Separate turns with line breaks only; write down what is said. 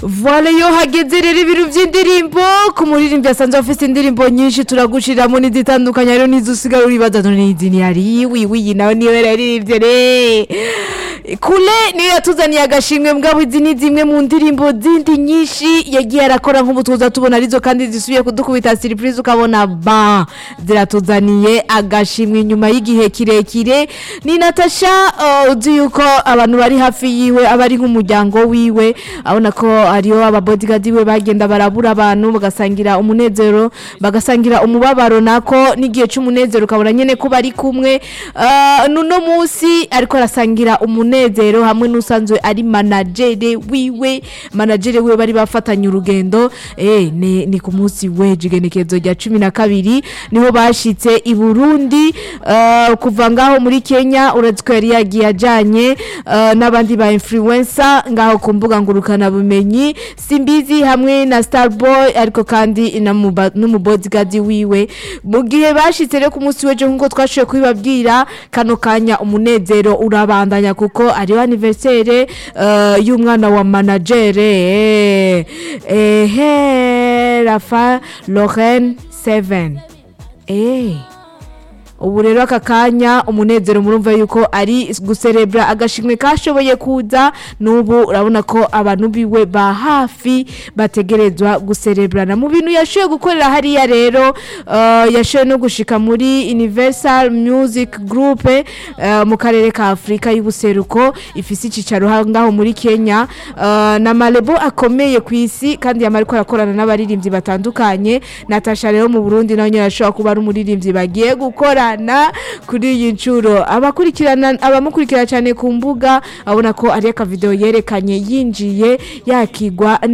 Voile yo hageze rero ibintu by'indirimbo ku muririmbyi asanzwe afite indirimbo nyinshi turagushiramo n'izitandukanye rero n'izo usigara uribaza none izi ni ari wiwi iyi nawe niyo yararirimbye re kule niyo yatuzaniye agashimwe mbwabo izi ni zimwe mu ndirimbo zindi nyinshi yagiye arakora nk'ubu tuza tubona arizo kandi zisubiye kudukubita surprise ukabona ba ziratuzaniye agashimwe inyuma y'igihe kirekire ni Natasha uh, uzi yuko abantu bari hafi yiwe aba ari nk'umuryango wiwe abona ko ariyo ababodigadi we bagenda barabura abantu bagasangira umunezero bagasangira umubabaro nako n'igihe cy'umunezero ukabona nyene ko bari kumwe uh, nuno munsi ariko arasangira umunezero hamwe n'usanzwe ari managere wiwe managere wiwe bari bafatanye urugendo eh ni, ni ku munsi weje igenekezo rya cumi na kabiri niho bashitse i Burundi uh, kuva ngaho muri Kenya uretse ko yari yagiye ajanye uh, n'abandi ba influencer ngaho ku mbuga ngurukana bumenyi simbizi hamwe na Starboy ariko kandi n'umubodigadi wiwe mu gihe bashitse rero ku munsi weje nk'uko twashoboye kubibabwira kano kanya umunezero urabandanya kuko ariyo anniversaire uh, y'umwana wa managere eh, eh, Rafa Lorraine 7 eh ubu rero aka kanya umunezero murumva yuko ari guserebra agashimwe kashoboye kuza n'ubu urabona ko abantu biwe ba hafi bategerezwa guserebrana mu bintu yashoboye gukorera hariya rero uh, yashoboye no gushika muri Universal Music Group uh, mu karere ka Afrika y'ubuseruko ifise icicaro ngaho muri Kenya uh, na malebo akomeye ku isi kandi yamara ko arakorana n'abaririmbyi batandukanye Natasha rero mu Burundi nayo yashobora kuba ari umuririmbyi bagiye gukora gukorana kuri iyi nshuro abakurikirana abamukurikira cyane ku mbuga abona ko ari akavideo yerekanye yinjiye yakigwa